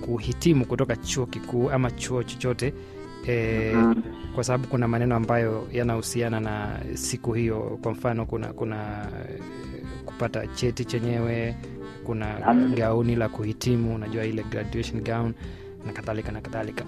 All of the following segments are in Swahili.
kuhitimu kutoka chuo kikuu ama chuo chochote e, Mhm. kwa sababu kuna maneno ambayo yanahusiana na siku hiyo kwa mfano kuna kuna eh, kupata cheti chenyewe kuna Naam. gauni la kuhitimu unajua ile graduation gown na kadhalika na kadhalika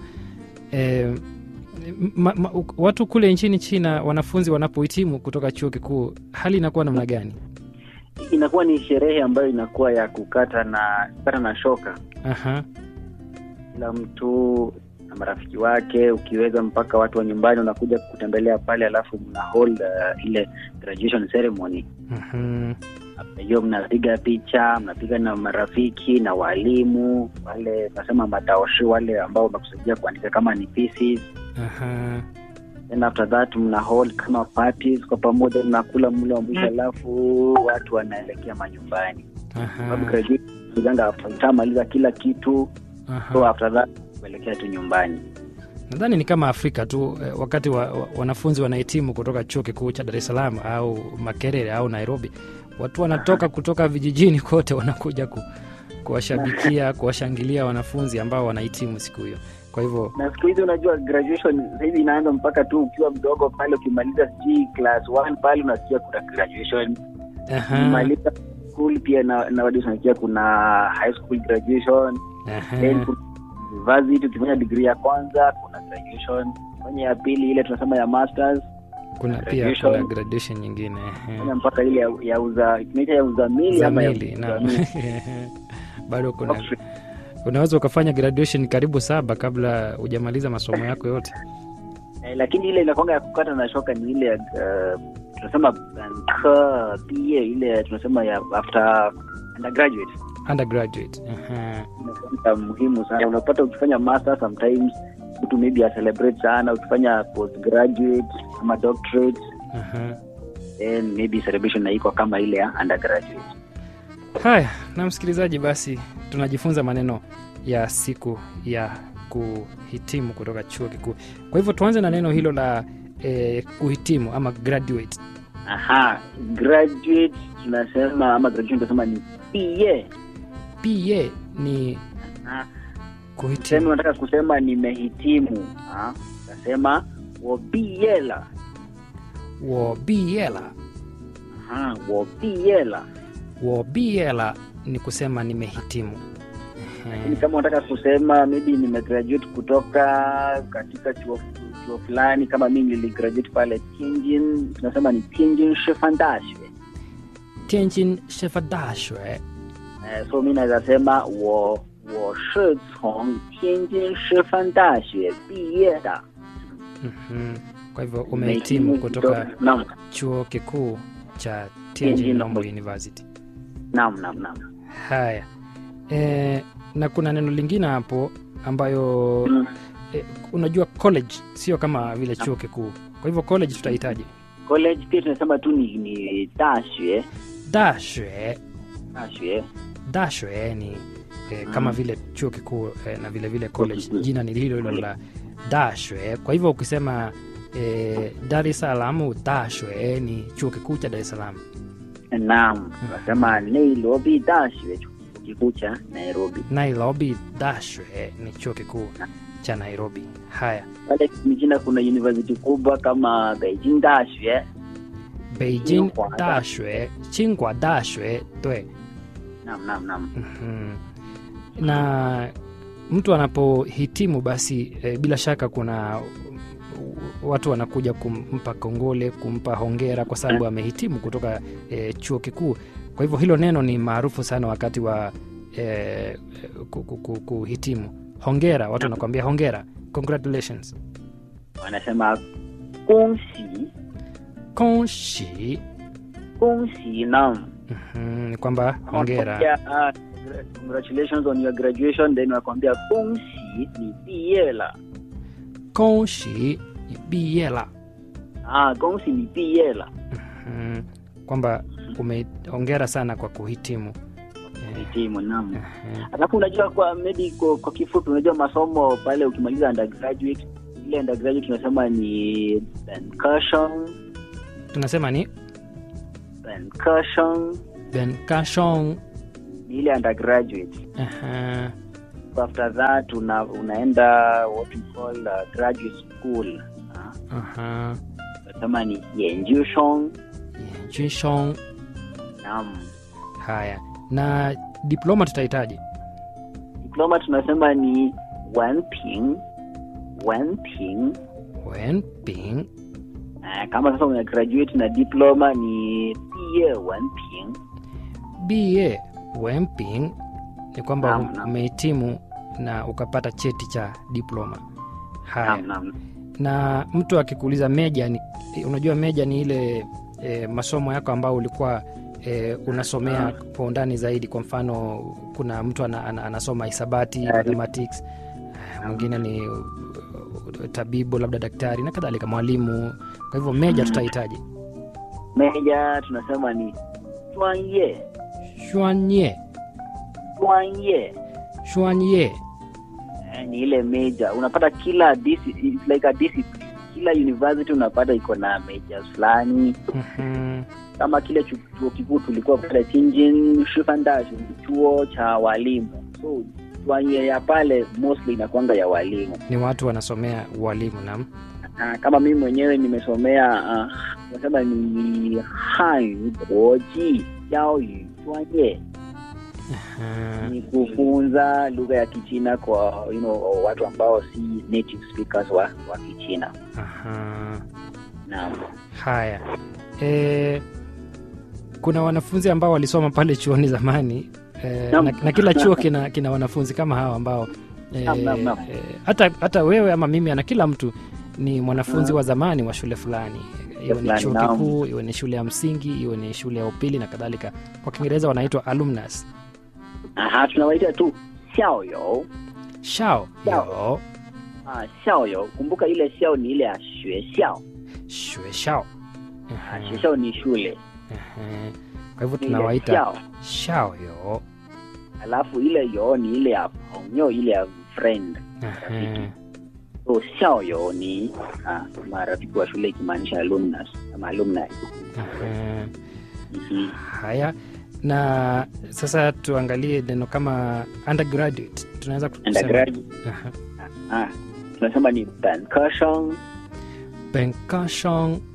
e, ma, ma, watu kule nchini china wanafunzi wanapohitimu kutoka chuo kikuu hali inakuwa namna gani inakuwa ni sherehe ambayo inakuwa ya kukata na kukata na shoka Aha. kila mtu na marafiki wake ukiweza mpaka watu wa nyumbani wanakuja kutembelea pale alafu mna hold uh, ile graduation ceremony Mhm. After hiyo mnapiga picha mnapiga na marafiki na walimu wale nasema mataoshi wale ambao wamekusaidia kuandika kama ni thesis Aha. then after that mna hold kama parties kwa pamoja mnakula mlo wa mwisho alafu watu wanaelekea manyumbani sababu Aha. graduation kujanga after ushamaliza kila kitu so Aha. after that kuelekea tu nyumbani nadhani ni kama afrika tu eh, wakati wa, wa, wanafunzi wanahitimu kutoka chuo kikuu cha dar es salaam au makerere au nairobi watu wanatoka kutoka vijijini kote wanakuja ku, kuwashabikia kuwashangilia wanafunzi ambao wanahitimu siku hiyo kwa hivyo na siku hizi unajua graduation sahizi inaanza mpaka tu ukiwa mdogo pale ukimaliza sijui class one pale unasikia kuna graduation aha, ukimaliza school pia na, na wadi unasikia kuna high school graduation then aha, kuna university ukifanya degree ya kwanza kuna graduation fanya ya pili ile tunasema ya masters kuna pia graduation. kuna graduation nyingine fanya mpaka ile ya, ya uza tunaita ya uzamili ama ya zamili naam. uzamili. bado kuna Oxford. unaweza ukafanya graduation karibu saba kabla hujamaliza masomo yako yote Eh, lakini ile inakwanga ya kukata na shoka ni ile ya uh, tunasema uh, pia ile tunasema ya after undergraduate undergraduate aha. inakuwa muhimu sana unapata ukifanya master sometimes mtu maybe a celebrate sana ukifanya postgraduate ama doctorate Aha. then maybe celebration naikwa kama ile ya undergraduate haya na msikilizaji basi tunajifunza maneno ya siku ya kuhitimu kutoka chuo kikuu kwa hivyo tuanze na neno hilo la eh, kuhitimu ama graduate aha graduate tunasema ama graduation tunasema ni pie pa ni tuseme kuhitimu unataka kusema nimehitimu ah, utasema wobiela wobiela aha wobiela wobiela ni kusema nimehitimu lakini kama unataka kusema maybe nimegraduate kutoka katika chuo chuo fulani kama mi niligraduate pale Tianjin tunasema ni Tianjin Shifan Dashue tianjin shefadashwe eh, so mi naweza sema wo wo shi cong Tianjin Shifan Dashue 毕业的 Mhm. kwa hivyo umehitimu kutoka naam chuo kikuu cha Tianjin tianjin Normal Normal. university naam naam naam haya e, na kuna neno lingine hapo ambayo Mm. e, unajua college sio kama vile chuo kikuu kwa hivyo college tutahitaji college pia tunasema tu ni ni 大学 dashwe 大学 dashwe ni e, kama Mm. vile chuo kikuu e, na vile vile college kikuu. jina ni hilo hilo la dashwe kwa hivyo ukisema e, dar es salaam dashwe ni chuo kikuu cha dar es salaam naam tunasema Nairobi 大学 chuo kikuu cha Nairobi nairobi dashwe ni chuo kikuu cha nairobi haya pale mijina kuna university kubwa kama Beijing 大学 beijing 清华大 dashwe chingwa dashwe对 naam naam naam Mhm. na mtu anapohitimu basi e, bila shaka kuna watu wanakuja kumpa kongole kumpa hongera kwa sababu amehitimu kutoka e, chuo kikuu kwa hivyo hilo neno ni maarufu sana wakati wa e, ku- ku- ku- kuhitimu hongera watu wanakuambia hongera congratulations wanasema 恭喜 konshi 恭喜 naam Mhm, ni kwamba hongera Wanakuambia, ah, congratulations on your graduation then wanakwambia 恭喜你毕业了 konshi biela ah 恭喜你毕业了 Mhm, kwamba umeongera sana kwa kuhitimu hitimu naam Mhm. alafu unajua kwa maybe kwa, kwa kifupi unajua masomo pale ukimaliza undergraduate ile undergraduate tunasema ni concussion tunasema ni concussion ben kashong ni ile undergraduate Aha. alafu after that una, unaenda what we call uh, graduate school Ah, Aha. tunasema ni yenjushong Jinshong. naam Haya, na diploma tutahitaji diploma tunasema ni wanping wanping Wenping. Ah, kama sasa una graduate na diploma ni biye wanping BA Wenping ni kwamba Naam, naam. umehitimu na ukapata cheti cha diploma. Haya, naam naam na mtu akikuuliza meja ni, unajua meja ni ile e, masomo yako ambao ulikuwa e, unasomea kwa undani zaidi. Kwa mfano kuna mtu ana, ana, anasoma hisabati Yeah. mathematics, eh, mwingine ni uh, tabibu, labda daktari na kadhalika, mwalimu. Kwa hivyo meja tutahitaji meja tunasema ni 专业 shwanye 专业 shwanye Eh, ni ile meja unapata kila disi, it's like a discipline kila university unapata iko na majors fulani Mhm. kama kile chu- chuo kikuu tulikuwa pale Tianjin Shifandashi ni chuo cha walimu so专业 ya pale mostly inakwanga ya walimu ni watu wanasomea ualimu nam na kama mimi mwenyewe nimesomea uh, nasema ni hanyu kuoji jiaoyu 专业 Aha. ni kufunza lugha ya kichina kwa you know, watu ambao si native speakers wa, wa kichina Aha. naam Haya, e, kuna wanafunzi ambao walisoma pale chuoni zamani e, Naam. na, na kila chuo kina, kina wanafunzi kama hawa ambao e, Naam, naam, naam. e, hata, hata wewe ama mimi ana kila mtu ni mwanafunzi Naam. wa zamani wa shule fulani, iwe ni fulani, chuo naam. kikuu, iwe ni shule ya msingi, iwe ni shule ya upili na kadhalika. Kwa Kiingereza wanaitwa alumnus. aha tunawaita tu xiaoyo Shao Shao. yo ah, xiaoyo kumbuka ile xiao ni ile ya xuexiao shue shao. ah, Aha, xuexiao ni shule aha. Kwa hivyo Ni ile tunawaita xiao shao yo. alafu ile yo ni ile ya pongyo ile ya friend Aha. so xiaoyo ni ah, marafiki wa shule ikimaanisha alumnus ama alumni Aha. Mhm. Haya, na sasa tuangalie neno kama undergraduate, tunaweza kusema undergraduate Aha. ah, tunasema ni bankashong Benkashong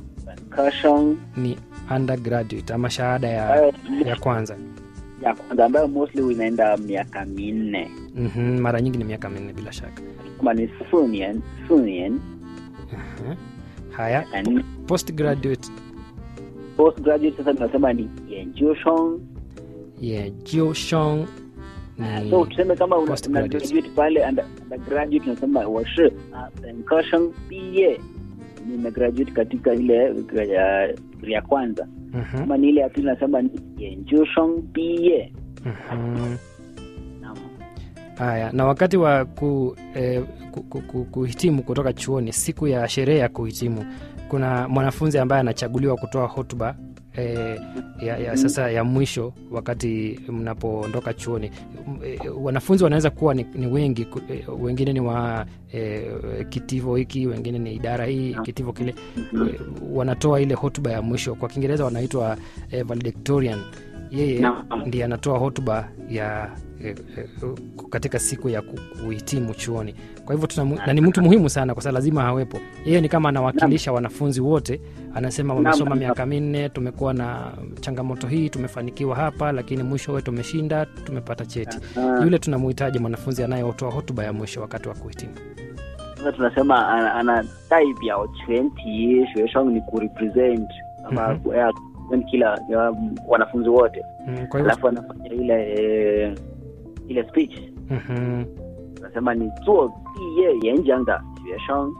bankashong ni undergraduate ama shahada ya, ambayo ya kwanza. ya kwanza ambayo mostly inaenda miaka minne Mhm, mara nyingi ni miaka minne bila shaka. kama ni sunian sunian Aha. Haya, and postgraduate postgraduate sasa tunasema ni yenjushong ya Jioshong ni so tuseme kama una, una postgraduate. graduate pale under- undergraduate tunasema washi bankashong biye nimegraduate katika ile gra- ya ya kwanza Mhm, kama ni ile ya pili nasema ni yenjushong biye mhm. Naam. Haya, na wakati wa ku, eh, ku, ku, ku, kuhitimu kutoka chuoni, siku ya sherehe ya kuhitimu, kuna mwanafunzi ambaye anachaguliwa kutoa hotuba eh, ya, ya sasa ya mwisho wakati mnapoondoka chuoni. M- eh, Wanafunzi wanaweza kuwa ni, ni wengi, ku- eh, wengine ni wa eh, kitivo hiki, wengine ni idara hii, kitivo kile. Mhm. Eh, Wanatoa ile hotuba ya mwisho, kwa Kiingereza wanaitwa eh, valedictorian. Yeye Naam. ndiye anatoa hotuba ya eh, eh, katika siku ya ku- kuhitimu chuoni. Kwa hivyo tuna, na ni mtu muhimu sana kwa sababu lazima awepo. Yeye ni kama anawakilisha wanafunzi wote, anasema wamesoma Naam. miaka minne, tumekuwa na changamoto hii, tumefanikiwa hapa, lakini mwisho wetu tumeshinda, tumepata cheti. Ah, Yule tunamuhitaji mwanafunzi anayetoa hotuba ya mwisho wakati wa kuhitimu. sasa tunasema ana, ana daibiao全体 学生 ni kurepresent ama Mhm. ku- ya, kurepresent kila ya, wanafunzi wote Mm, Kwa hivyo alafu anafanya ile eh, ile speech mhm, tunasema ni 做毕业演讲的学生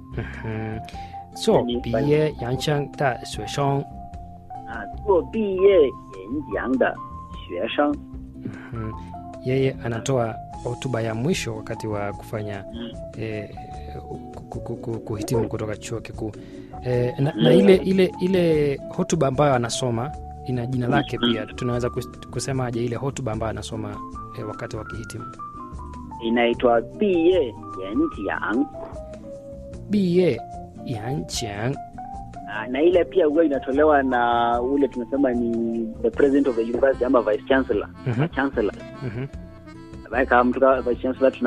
mhm. so 你毕业洋枪的学生啊，做毕业演讲的学生 Mhm. yeye anatoa hotuba ya mwisho wakati wa kufanya eh, ku- ku- ku- kuhitimu kutoka chuo kikuu eh, na, na ile ile ile hotuba ambayo anasoma ina jina lake pia tunaweza kus- kusemaje ile hotuba ambayo anasoma eh, wakati wa kihitimu inaitwa 毕业演讲 biye yanchang Ah, na ile pia huwa inatolewa na ule tunasema ni the president of the university ama vice chancellor Mhm. chancellor Mhm. Like, um, tuka vice chancellor tuna